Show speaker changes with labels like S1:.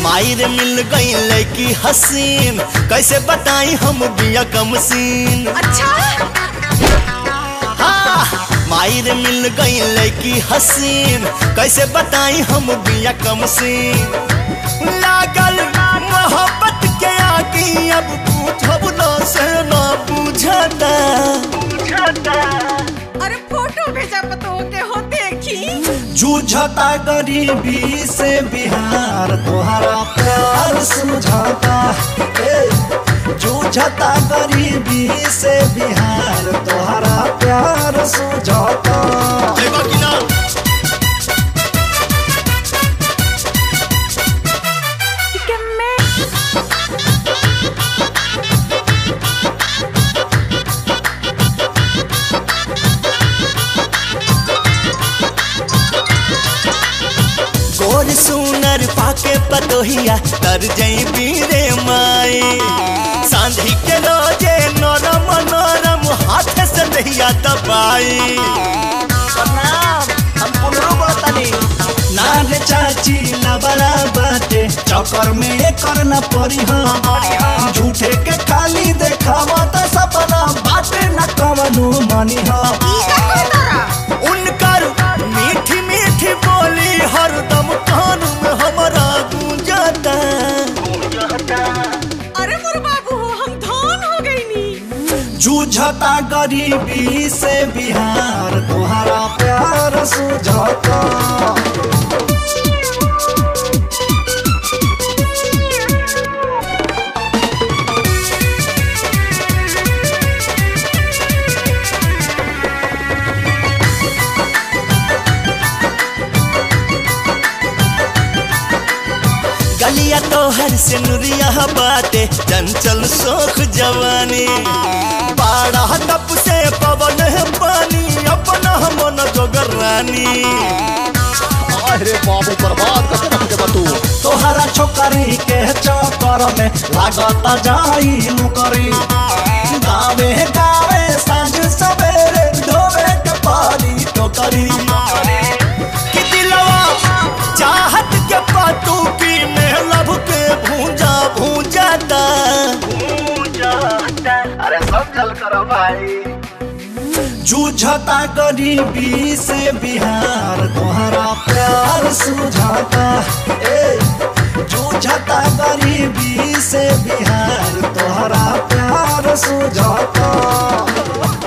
S1: मायर मिल गई लड़की हसीन कैसे बताई हम बिया कम सीन
S2: अच्छा
S1: हाँ, मायर मिल गई लड़की हसीन कैसे बताई हम बिया कम सीन लागल मोहब्बत के आगी अब पूछब न से न बुझता
S2: अरे फोटो भेजा पतो के हो देखी
S3: जूझता गरीबी से बिहार तोहरा प्यार सुझाता ए, जूझता गरीबी से बिहार तोहरा प्यार सुझाता
S1: देखो कि ना
S2: कि मैं
S1: गोर सुनर पाके पतोहिया तर जई बीरे माई सांझी के रोजे नरम नरम हाथ से दहिया दबाई हम पुनरो बोलतानी
S3: नारे चाची लबड़ा बाटे चक्कर में कर न पड़ी हम झूठे के खाली देखावा त सपना बाटे न कवनु मनी हम
S2: ई का कहतारा
S1: उनकर मीठी मीठी बोली हरदम कान में हमारा गूंजता
S2: अरे मोर बाबू हम धन हो गई नी
S3: जूझता गरीबी से बिहार तोहरा प्यार सुझाता
S1: गलिया तोहर से नुरिया बाटे चंचल सोख जवानी बाड़ा तप से पवन है पानी अपना मन जोगर रानी
S4: अरे बाबू बर्बाद करके रख देबा तू
S3: तोहरा छोकरी के चक्कर में लागता जाई मुकरी गावे गावे साँझ सवेरे ढोवे के पानी टोकरी
S1: कि दिलवा चाहत के पातू की में लब के भूंजा भूंजाता
S4: अरे समझल करो भाई
S3: जूझता गरीबी से बिहार तोहरा प्यार सुझाता ए जूझता गरीबी से बिहार तोहरा प्यार सुझाता